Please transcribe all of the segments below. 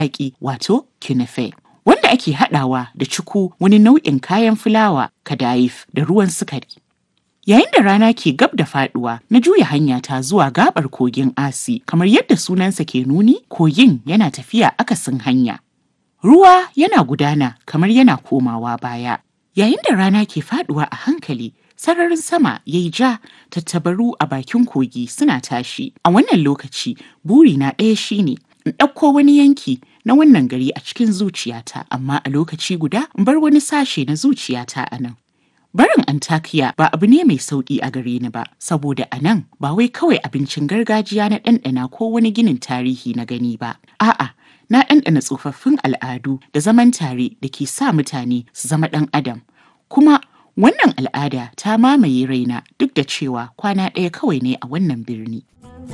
hayaƙi wato kinife. Wanda ake haɗawa da cuku wani nau'in kayan fulawa kadayif da ruwan sukari. Yayin da rana ke gab da faduwa, na juya hanyata zuwa gabar kogin Asi, kamar yadda sunansa ke nuni, kogin yana tafiya akasin hanya. Ruwa yana gudana kamar yana komawa baya. Yayin da rana ke faduwa a hankali, sararin sama ya yi ja, tattabaru a bakin kogi suna tashi. A wannan lokaci, burina ɗaya shine in ɗauko wani yanki na wannan gari a cikin zuciyata, amma a lokaci guda in bar wani sashe na zuciyata a nan. Barin Antakya ba abu ne mai sauƙi a gare ni ba, saboda a nan ba wai kawai abincin gargajiya na ɗanɗana ko wani ginin tarihi na gani ba. A'a, na ɗanɗana tsofaffin al'adu da zaman tare da ke sa mutane su zama ɗan adam. Kuma wannan al'ada ta mamaye raina duk da cewa kwana ɗaya kawai ne a wannan birni.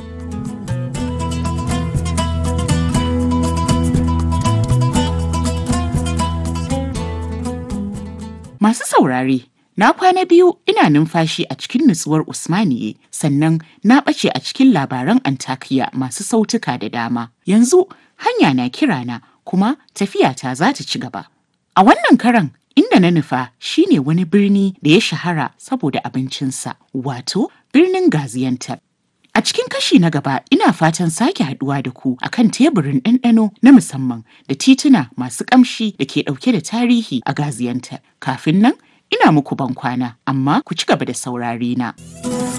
Masu saurare, Na kwana biyu ina numfashi a cikin nutsuwar Usmaniye sannan na ɓace a cikin labaran Antakya masu sautuka da dama. Yanzu hanya na kirana kuma tafiyata za ta ci gaba. A wannan karan inda na nufa shine wani birni da ya shahara saboda abincinsa wato birnin Gaziantep. A cikin kashi na gaba ina fatan sake haduwa da ku akan teburin ɗanɗano na musamman da tituna masu ƙamshi da ke ɗauke da tarihi a Gaziantep. Kafin nan ina muku ban kwana amma ku ci gaba da saurare na.